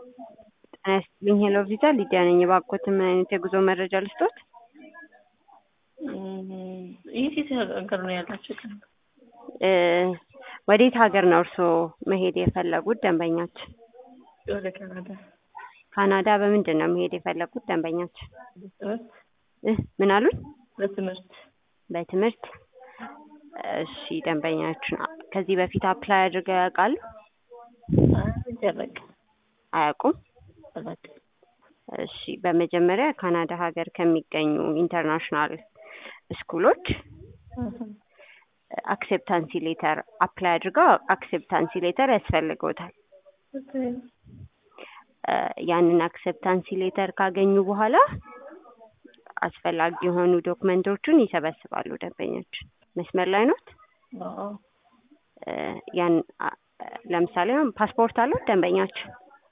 ጤና ይስጥልኝ ሄሎ ቪዛ ሊዲያ ነኝ። እባክዎት ምን አይነት የጉዞ መረጃ ልስጦት? የት የት ሀገር ነው ያላችሁት? እ ወዴት ሀገር ነው እርስዎ መሄድ የፈለጉት ደንበኛችን? ወደ ካናዳ ካናዳ በምንድን ነው መሄድ የፈለጉት ደንበኛችን? ትምህርት እ ምን አሉኝ? በትምህርት በትምህርት እሺ ደንበኛችን ከዚህ በፊት አፕላይ አድርገው ያውቃሉ? ይደረግ አያውቁም? አላውቅም። እሺ በመጀመሪያ ካናዳ ሀገር ከሚገኙ ኢንተርናሽናል ስኩሎች አክሴፕታንሲ ሌተር አፕላይ አድርገው አክሴፕታንሲ ሌተር ያስፈልገውታል። እ ያንን አክሴፕታንሲ ሌተር ካገኙ በኋላ አስፈላጊ የሆኑ ዶክመንቶቹን ይሰበስባሉ ደንበኛችን። መስመር ላይ ኖት? አዎ እ ያን አ- ለምሳሌ አሁን ፓስፖርት አለው ደንበኛችን?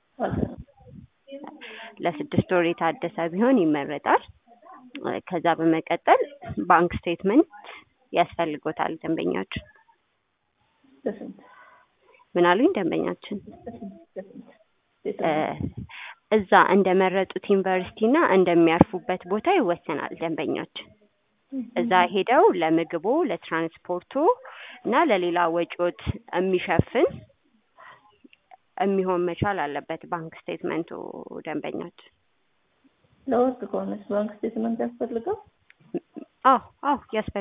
ለስድስት ወር የታደሰ ቢሆን ይመረጣል። እ ከዛ በመቀጠል ባንክ ስቴትመንት ያስፈልጎታል ደንበኛችን። በስንት ምን አሉኝ ደንበኛችን? በስንት እ እዛ እንደመረጡት ዩኒቨርሲቲ እና እንደሚያርፉበት ቦታ ይወሰናል ደንበኛችን። እዛ ሄደው ለምግቦ፣ ለትራንስፖርቱ እና ለሌላ ወጪዎት የሚሸፍን የሚሆን መቻል አለበት ባንክ ስቴትመንቱ ደንበኛችን። ለወርቅ ከሆነስ ባንክ ስቴትመንት ያስፈልጋል? አዎ አዎ ያስፈልጋል።